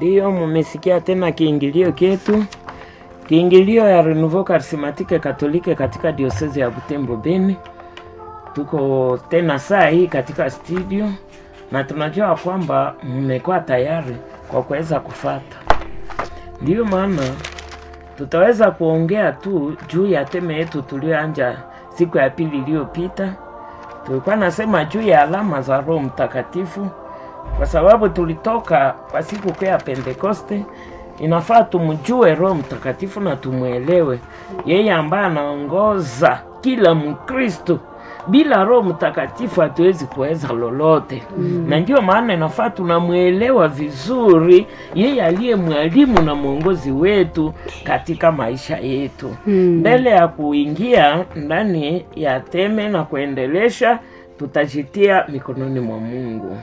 Ndiyo, mumesikia tena kiingilio ketu, kiingilio ya Renouveau Charismatique Katolike katika diosezi ya Butembo Beni. Tuko tena saa hii katika studio na tunajua kwamba mmekuwa tayari kwa kuweza kufata. Ndiyo maana tutaweza kuongea tu juu ya teme yetu tulioanja siku ya pili iliyopita. Tulikuwa nasema juu ya alama za Roho Mtakatifu kwa sababu tulitoka kwa siku kuu ya Pentekoste. Inafaa tumjue Roho Mtakatifu na tumwelewe yeye ambaye anaongoza kila Mkristo. Bila Roho Mtakatifu hatuwezi kuweza lolote mm. Na ndio maana inafaa tunamwelewa vizuri yeye aliye mwalimu na mwongozi wetu katika maisha yetu mbele ya kuingia ndani ya teme na kuendelesha, tutajitia mikononi mwa Mungu.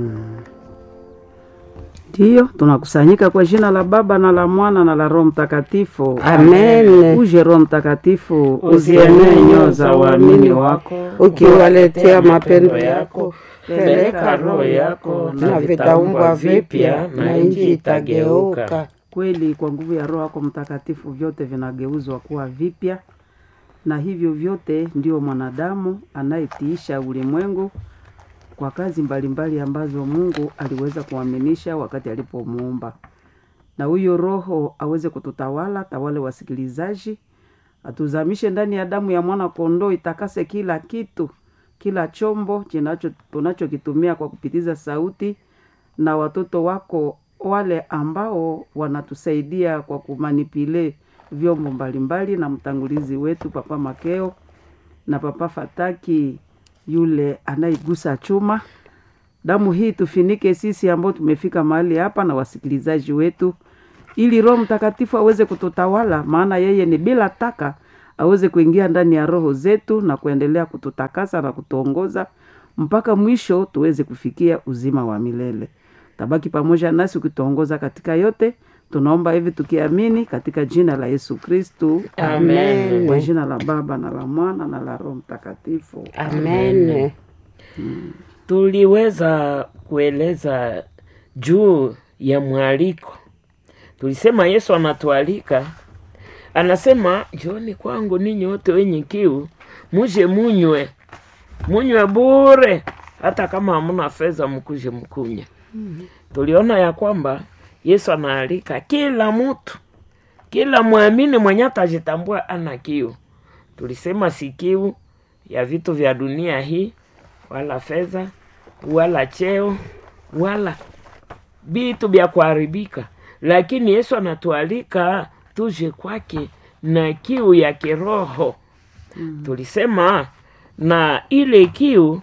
Ndiyo, tunakusanyika kwa jina la Baba na la Mwana na la Roho Mtakatifu. Amen. Uje Roho Mtakatifu, Uzienee nyoyo za waamini wako, ukiwaletea mapendo yako, peleka roho yako na vitaumbwa vipya na nchi itageuka. Kweli, kwa nguvu ya Roho yako Mtakatifu vyote vinageuzwa kuwa vipya, na hivyo vyote ndio mwanadamu anayetiisha ulimwengu kwa kazi mbalimbali ambazo Mungu aliweza kuaminisha wakati alipomuumba, na huyo Roho aweze kututawala, tawale wasikilizaji, atuzamishe ndani ya damu ya mwana kondoo, itakase kila kitu, kila chombo kinacho tunachokitumia kwa kupitiza sauti, na watoto wako wale ambao wanatusaidia kwa kumanipile vyombo mbalimbali, na mtangulizi wetu Papa Makeo na Papa Fataki yule anayegusa chuma. Damu hii tufinike sisi ambao tumefika mahali hapa na wasikilizaji wetu, ili Roho Mtakatifu aweze kututawala, maana yeye ni bila taka, aweze kuingia ndani ya roho zetu na kuendelea kututakasa na kutuongoza mpaka mwisho tuweze kufikia uzima wa milele. Tabaki pamoja nasi ukituongoza katika yote. Tunaomba hivi tukiamini katika jina la Yesu Kristu, Amen. kwa jina la Baba na la Mwana na la Roho Mtakatifu. Amen. Tuliweza kueleza juu ya mwaliko. Tulisema Yesu anatualika, anasema njooni kwangu ninyi wote wenye kiu, muje munywe, munywe bure, hata kama hamuna fedha, mkuje mkunywe. Tuliona ya kwamba Yesu anaalika kila mtu, kila mwamini mwenye atajitambua ana kiu. Tulisema si kiu ya vitu vya dunia hii, wala fedha, wala cheo, wala vitu vya kuharibika, lakini Yesu anatualika tuje kwake na kiu ya kiroho. Tulisema na ile kiu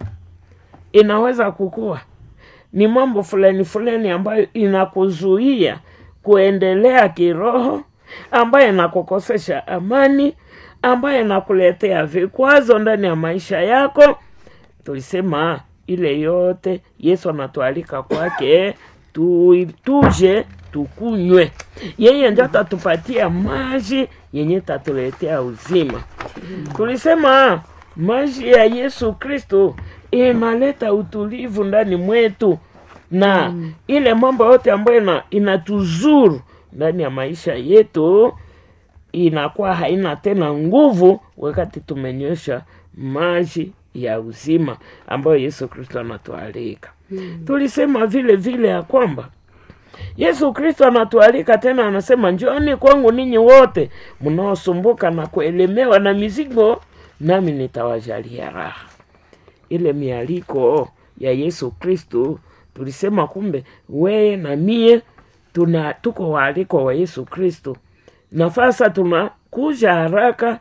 inaweza kukua ni mambo fulani fulani ambayo inakuzuia kuendelea kiroho, ambayo inakukosesha amani, ambayo inakuletea vikwazo ndani ya maisha yako. Tulisema ile yote Yesu anatualika kwake tu, tuje tukunywe. Yeye ndio atatupatia maji yenye tatuletea uzima. Tulisema maji ya Yesu Kristo inaleta utulivu ndani mwetu na ile mambo yote ambayo ina, inatuzuru ndani ya maisha yetu inakuwa haina tena nguvu wakati tumenywesha maji ya uzima ambayo Yesu Kristo anatualika. Tulisema vile vile ya kwamba Yesu Kristo anatualika tena, anasema njooni kwangu ninyi wote mnaosumbuka na kuelemewa na mizigo, nami nitawajalia raha. Ile mialiko ya Yesu Kristo tulisema, kumbe weye na mie tuna tuko waaliko wa Yesu Kristo, na sasa tunakuja haraka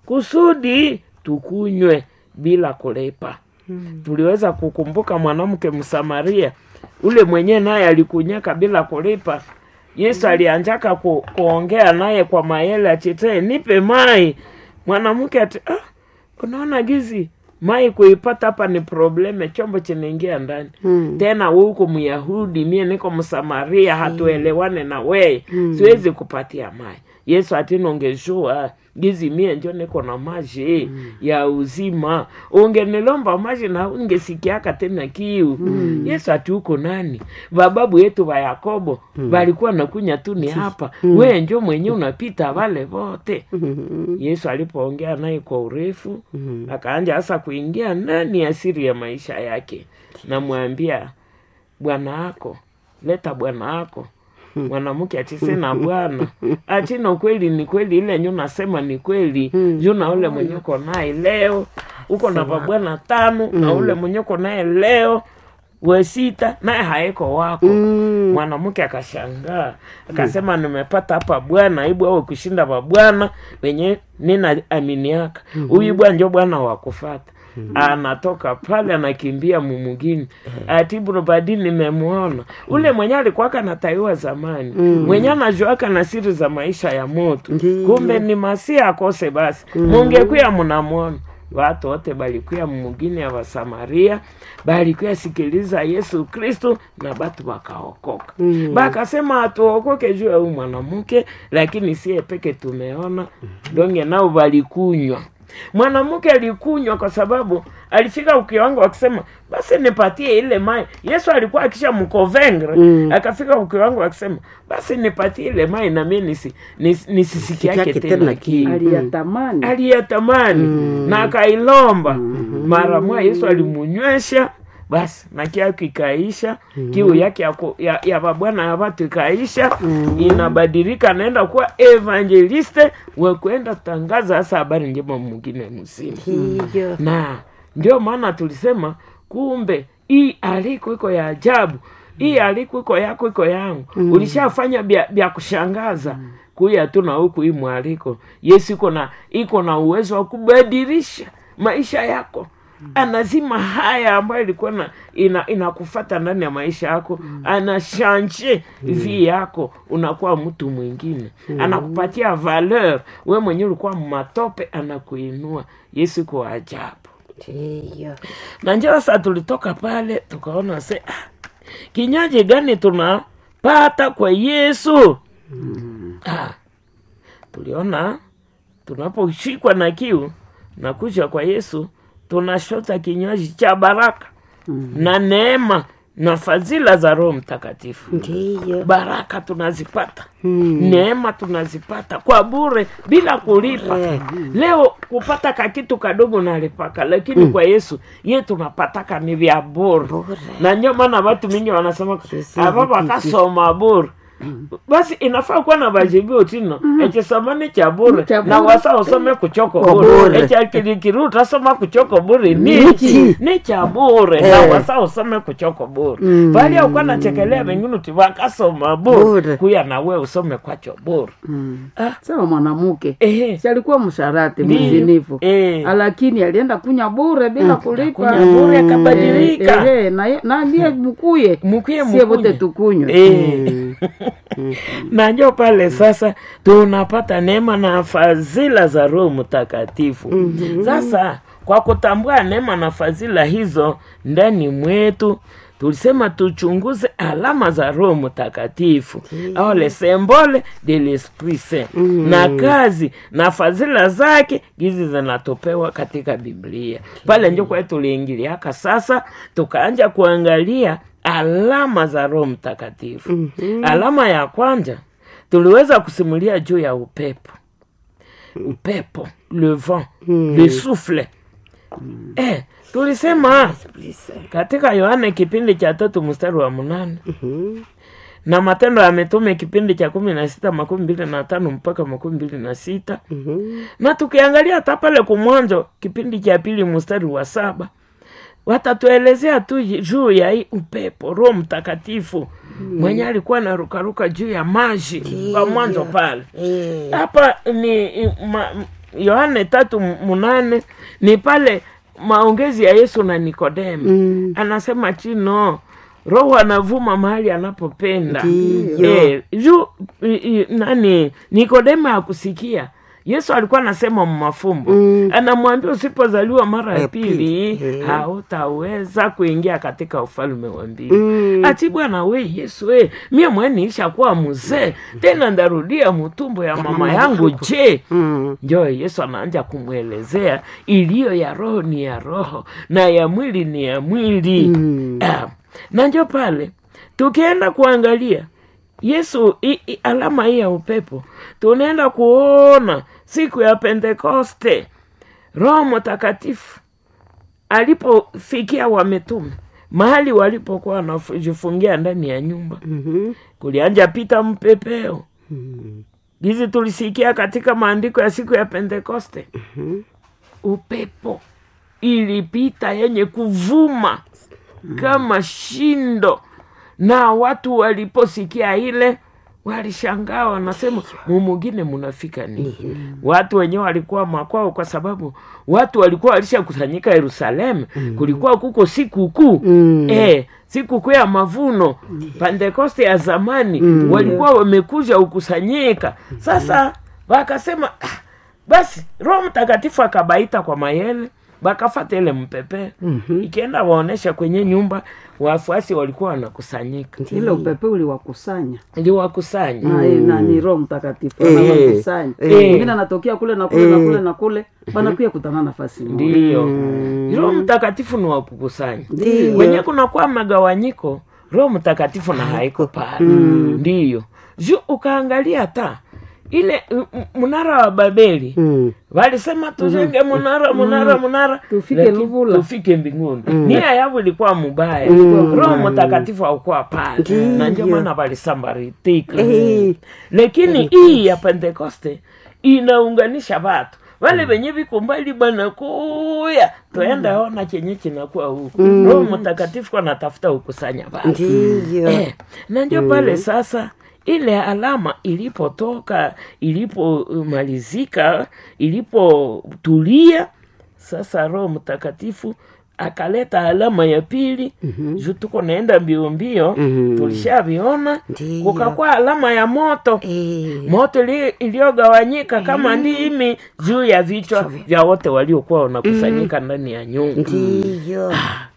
kusudi tukunywe bila kulepa. Tuliweza kukumbuka mwanamke Msamaria ule mwenyewe naye alikunyaka bila kulipa. Yesu alianjaka ku, kuongea naye kwa mayele achitee nipe mai. Mwanamke ati ah, unaona gizi mai kuipata hapa ni probleme, chombo chinaingia ndani tena. Wewe uko Myahudi, mie niko Msamaria, hatuelewane na weye, siwezi kupatia mai. yesu atinongeshua gizi mie njo niko na maji ya uzima ungenilomba maji na ungesikiaka tena kiu yesu ati uko nani bababu yetu ba yakobo balikuwa nakunya tu ni hapa we njo mwenye unapita wale wote yesu alipoongea naye kwa urefu akaanja hasa kuingia ndani ya siri ya maisha yake namwambia bwana wako leta bwana wako mwanamke achise na bwana achina ukweli ni kweli ile nyu nasema ni kweli juu na ule mwenye uko naye leo uko na babwana tano na ule mwenye uko naye leo wesita naye haiko wako mwanamke akashangaa akasema nimepata hapa bwana ibu awe kushinda babwana wenye nina aminiaka huyu bwana njo bwana wakufata anatoka pale anakimbia mumugini atibu badi nimemwona ule mwenye alikuwaka nataiwa zamani mwenye anajuaka na siri za maisha ya moto Ndiyo. kumbe ni masia akose basi mungekuya mnamwona watu wote balikuya mumugini ya wasamaria balikuya sikiliza yesu kristu na batu bakaokoka Mm. bakasema hatuokoke juu ya huyu mwanamke lakini siye peke tumeona donge nao balikunywa mwanamke alikunywa kwa sababu alifika ukiwango akisema basi nipatie ile mai yesu alikuwa akisha mkovengre Mm. akafika ukiwango akisema basi nipatie ile mai nami nisi, nis, nisisikiake Sikiake tena tena kiu aliyatamani aliyatamani na akailomba mara moja yesu alimunywesha basi na kiu kikaisha kiu yake ya, ku- ya, ya babwana ya watu ikaisha inabadilika naenda kuwa evangeliste wekwenda tangaza hasa habari njema mwingine mzima Ndiyo. na ndio maana tulisema kumbe hii aliko iko ya ajabu hii aliko iko yako iko yangu ulishafanya bya, bya kushangaza kuya tu na huku hii mwaliko yesu iko na iko na uwezo wa kubadilisha maisha yako anazima haya ambayo ilikuwa na ina inakufata ndani ya maisha yako anashanje vi yako unakuwa mtu mwingine anakupatia valeur we mwenyewe ulikuwa matope anakuinua yesu iko ajabu Ndiyo. na njo sasa tulitoka pale tukaona se ah, kinywaji gani tunapata kwa yesu ah, tuliona tunaposhikwa na kiu na kuja kwa yesu tunashota kinywaji cha baraka na neema na fadhila za roho mtakatifu Ndiyo. baraka tunazipata Mm. neema tunazipata kwa bure bila kulipa Eh. leo kupata kakitu kadogo nalipaka lakini kwa yesu ye tunapataka ni vya bure Bure. na ndio maana watu mingi wanasema Kisi- ava vakasoma bure basi inafaa kuwa na vajibio tino echisomani cha bure Cha na bure. wasa usome kuchoko Kwa bure bure. echakirikiri utasoma kuchoko bure Nichi. nichi ni cha bure na Eh. wasa usome kuchoko bure Mm. bali aukuwa nachekelea vengine uti vakasoma bure Bure. kuya nawe usome kwacho bure mm. Ah. sawa mwanamke Ehe. si alikuwa msharati Ndiyo. mzinifu Eh. lakini alienda kunya bure bila kulipa Kunya bure akabadilika Eh, eh, na ye- na ndiye mkuye Mukuye sie wote mukunye. tukunywe Eh. na njo pale sasa tunapata neema na fadhila za roho mtakatifu sasa kwa kutambua neema na fadhila hizo ndani mwetu tulisema tuchunguze alama za roho mtakatifu au le symbole de l'esprit saint na kazi na fadhila zake hizi zinatopewa katika biblia pale njo kwetu tuliingiliaka sasa tukaanja kuangalia alama za roho mtakatifu alama ya kwanza tuliweza kusimulia juu ya upepo upepo le vent le souffle eh, tulisema katika yohane kipindi cha tatu mstari wa mnane Mhm. na matendo ya mitume kipindi cha kumi na sita makumi mbili na tano mpaka makumi mbili na sita Mhm. na tukiangalia hata pale kumwanzo kipindi cha pili mstari wa saba watatuelezea tu juu ya hii upepo roho mtakatifu mwenye alikuwa narukaruka juu ya maji kwa mwanzo pale Eh. hapa ni ma- yohane tatu munane ni pale maongezi ya yesu na nikodemu Mm. anasema chino roho anavuma mahali anapopenda Ndiyo. Eh, juu i- i- nani nikodemu akusikia yesu alikuwa anasema mafumbo Mm. anamwambia usipozaliwa mara ya Ya pili pili, eh. hautaweza kuingia katika ufalme wa mbili Mm. ati bwana we yesu we mie mweniisha kuwa mzee tena ndarudia mutumbo ya mama mama yangu yangu. je Mm. njo yesu anaanja kumwelezea iliyo ya roho ni ya roho na ya mwili ni ya mwili Mm. Ah, na njo pale tukienda kuangalia yesu i, i, alama hii ya upepo tunaenda kuona siku ya pentekoste roho mtakatifu alipofikia wametume mahali walipokuwa wanajifungia ndani ya nyumba Mhm. kulianja pita mpepeo Mm. gizi tulisikia katika maandiko ya siku ya pentekoste Mhm. upepo ilipita yenye kuvuma kama shindo na watu waliposikia ile walishangaa wanasema mumugine munafika nini watu wenyewe walikuwa makwao kwa sababu watu walikuwa walishakusanyika yerusalemu kulikuwa kuko siku kuu Mm. eh, siku kuu ya mavuno pentekoste ya zamani walikuwa wamekuja ukusanyika sasa wakasema "Ah, basi roho mtakatifu akabaita kwa mayele bakafata ile mpepee Mhm. ikienda waonesha kwenye nyumba wafuasi walikuwa wanakusanyika ile upepe uliwakusanya iliwakusanya na, na ni roho mtakatifu Eh. anawakusanya Eh. mwingine anatokea kule na kule na kule na kule wanakuya kutana nafasi moja ndiyo roho mtakatifu ni wakukusanya Ndiyo. wenye kunakuwa magawanyiko roho mtakatifu na haiko pale ndiyo ju ukaangalia ta ile m- m- mnara wa babeli Mm. walisema tujenge munara munara munara Tufike lakini Luvula. tufike mbinguni nia yao ilikuwa mubaya Mm. roho mtakatifu haukuwa pale na ndio maana walisambaritika Eh. lakini hii ya pentekoste inaunganisha watu wale wenye viko mbali bana kuya tuenda ona chenye chinakuwa huku roho mtakatifu anatafuta ukusanya watu Ndiyo. eh, na ndio pale sasa ile alama ilipotoka ilipomalizika ilipotulia sasa roho mtakatifu akaleta alama ya pili juu tuko naenda mbio mbio Mhm. tulishaviona Ndiyo. kukakuwa alama ya moto Eh. moto ili- iliyogawanyika kama ndimi juu ya vichwa vya wote waliokuwa wanakusanyika ndani ya nyumba Ndiyo.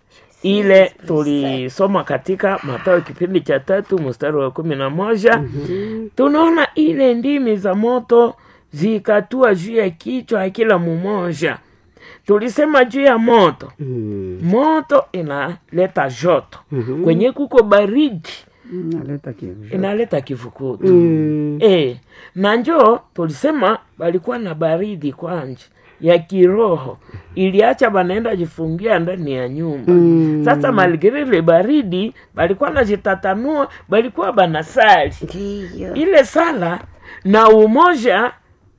ile tulisoma katika Mathayo kipindi cha tatu mstari wa kumi na moja tunaona ile ndimi za moto zikatua juu ya kichwa ya kila mmoja. Tulisema juu ya moto, Mm. moto inaleta joto kwenye kuko baridi naleta kivu inaleta kivukutu Mm. e, na njoo tulisema walikuwa na baridi kwanje ya kiroho iliacha banaenda jifungia ndani ya nyumba Mm. sasa malgirili baridi balikuwa najitatanua balikuwa banasali Ndiyo. ile sala na umoja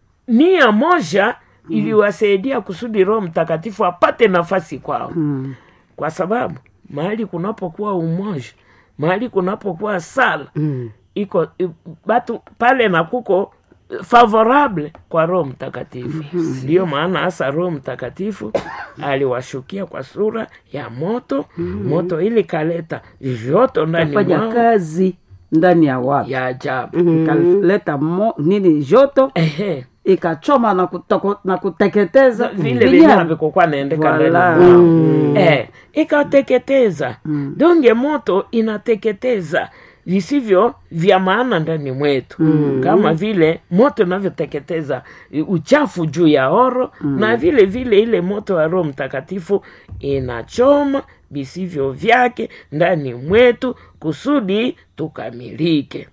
nia moja iliwasaidia kusudi roho mtakatifu apate nafasi kwao Mm. kwa sababu mahali kunapokuwa umoja mahali kunapokuwa sala Mm. iko i- batu pale na kuko favorable kwa roho mtakatifu ndiyo maana hasa roho mtakatifu aliwashukia kwa sura ya moto moto ili kaleta joto ndani fanya mwao kazi ndani ya watu ya ajabu ikaleta mo, nini joto ehe ikachoma na, kutoko, na kuteketeza vile Vile vile ya- havikokuwa naendeka Voilà. ndani mwao Mm. eh, ikateketeza donge moto inateketeza visivyo vya maana ndani mwetu kama vile moto inavyoteketeza eh, uchafu juu ya oro na vile vile ile moto wa roho mtakatifu inachoma visivyo vyake ndani mwetu kusudi tukamilike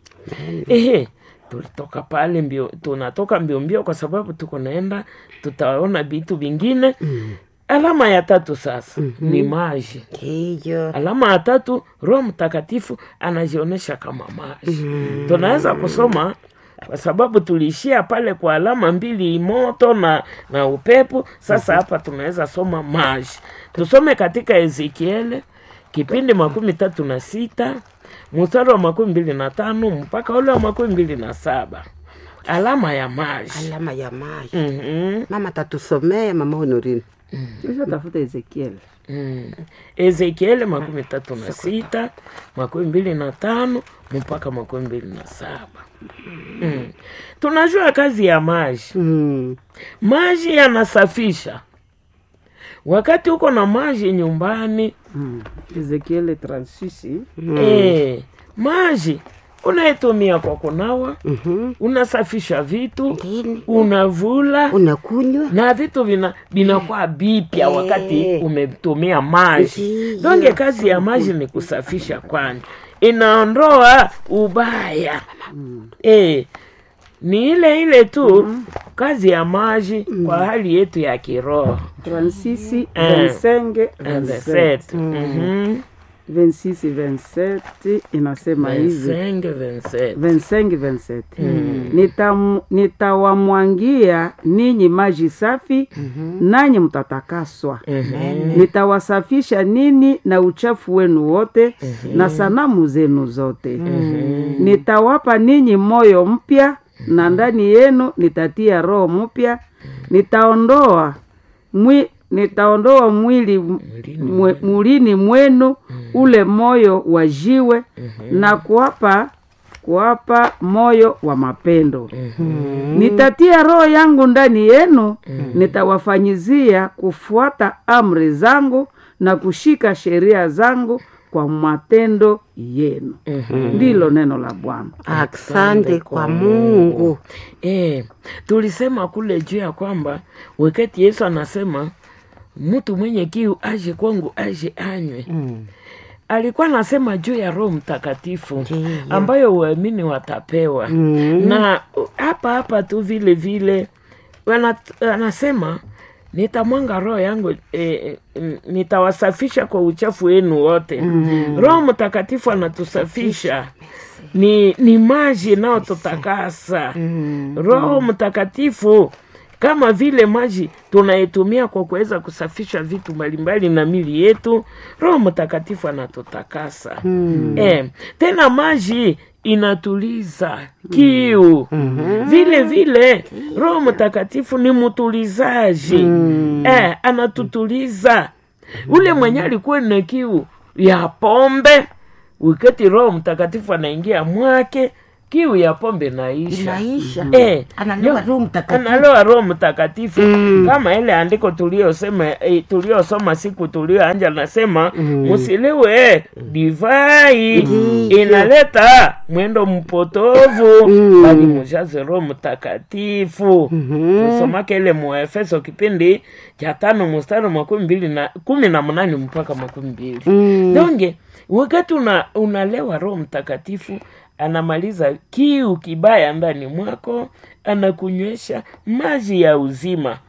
ehe tulitoka pale mbio tunatoka mbio mbio kwa sababu tuko naenda tutaona vitu vingine alama ya tatu sasa ni maji Ndiyo. alama ya tatu roho mtakatifu anajionyesha kama maji tunaweza kusoma kwa sababu tuliishia pale kwa alama mbili moto na na upepo sasa hapa tunaweza soma maji tusome katika ezekiele kipindi makumi tatu na sita mstari wa makumi mbili na tano mpaka ule wa makumi mbili na saba alama ya maji Alama ya maji. mm-hmm. Mama tatusomee mama Honorine. kisha tafuta ezekiel mm. ezekieli makumi tatu na sita makumi mbili na tano mpaka makumi mbili na saba mm. tunajua kazi ya maji Mm. maji yanasafisha wakati uko na maji nyumbani mm. ezekiel 36 eh, maji unaitumia kwa kunawa Mhm. unasafisha vitu Ndini. unavula unakunywa na vitu vina vinakuwa bipya Eh. wakati umetumia maji Ndiyo. donge kazi ya maji ni kusafisha kwani inaondoa ubaya eh, ni ile ile tu kazi ya maji kwa hali yetu ya kiroho 36 Eh. 25 And the 27 set. Mhm. 26 27 inasema hivi Vincent, Vincent. 25 27 Nitam- nitawamwangia ninyi maji safi nanyi mtatakaswa nitawasafisha nini na uchafu wenu wote na sanamu zenu zote nitawapa ninyi moyo mpya na ndani yenu nitatia roho mpya nitaondoa mwi, nitaondoa mwili mwe, mwilini mwenu ule moyo wa jiwe na kuwapa kuwapa moyo wa mapendo nitatia roho yangu ndani yenu nitawafanyizia kufuata amri zangu na kushika sheria zangu kwa matendo yenu ndilo neno la bwana asante kwa mungu Eh, tulisema kule juu ya kwamba wakati Yesu anasema mtu mwenye kiu aje kwangu aje anywe Mm. alikuwa anasema juu ya Roho Mtakatifu Ndiyo. ambayo waamini watapewa Mm. na uh, hapa hapa tu vile vile wana- anasema nitamwanga roho yangu e, nitawasafisha kwa uchafu wenu wote roho mtakatifu anatusafisha ni, ni maji inayotutakasa roho mtakatifu kama vile maji tunaitumia kwa kuweza kusafisha vitu mbalimbali na mili yetu roho mtakatifu anatutakasa eh, tena maji inatuliza kiu vile vile roho mtakatifu ni mtulizaji eh, anatutuliza ule mwenye alikuwa na kiu ya pombe wakati roho mtakatifu anaingia mwake kiu ya pombe naisha inaisha Eh, analewa yo- roho mtakatifu analoa roho mtakatifu kama ile andiko tuliosema eh, tuliosoma siku tulioanja nasema msiliwe divai inaleta mwendo mpotovu bali mujaze roho mtakatifu tusomake ile muefeso kipindi cha tano mstari makumi mbili na kumi na mnane mpaka makumi mbili donge wakati una, unalewa roho mtakatifu anamaliza kiu kibaya ndani mwako anakunywesha maji ya uzima